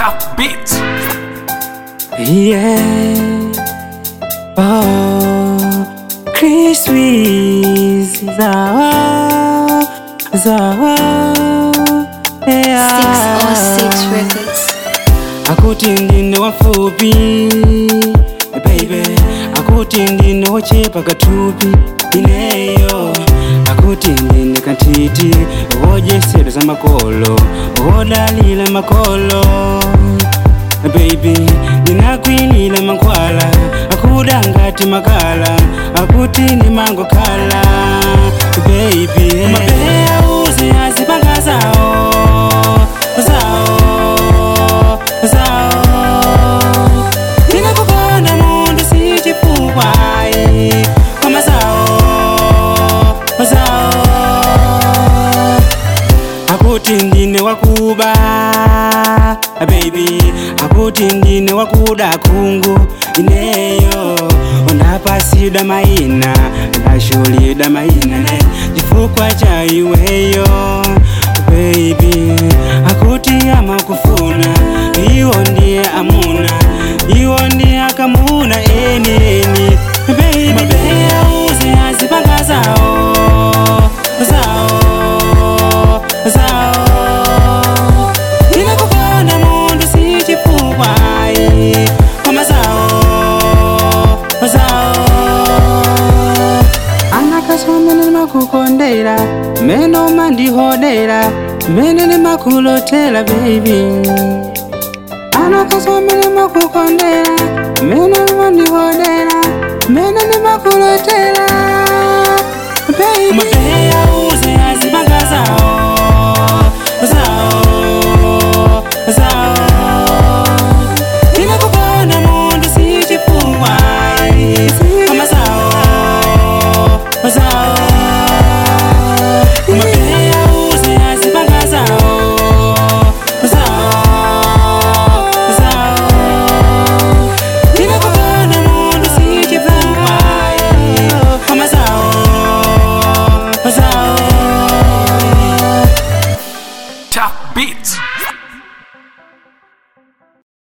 Tough beats. Yeah. Oh, Chris Wiz. Zawa. Zawa. Yeah. 606 Records. akuti ndine wafupi baby akuti ndine wochepa katupi ineyo akuti ndine kantiti wojesero za makolo wodalila makolo baby ndinakwinila mankhwala akuda ngati makala akuti ni mango kala baby mabeya uzi azipanga zawo zawo zawo ndingakukonda mundu sichifukwayi koma zawo zawo akuti ndine wakuba baby akuti ndine wakuda kungu ineyo ndapasida maina ndashulida maina ne chifukwa cha iweyo baby akuti amakufuna iwo ndiye amuna iwo ndiye akamuna eni eni baby mabeya uzi azipanga zawo zawo zawo ndinakukonda mundu sichifukwayi koma zawo zawo anakasomene nimakukondera meno mandihodera mene nimakulotera baby anakasomene nimakukondera mene mandihodera mene nimakulotera baby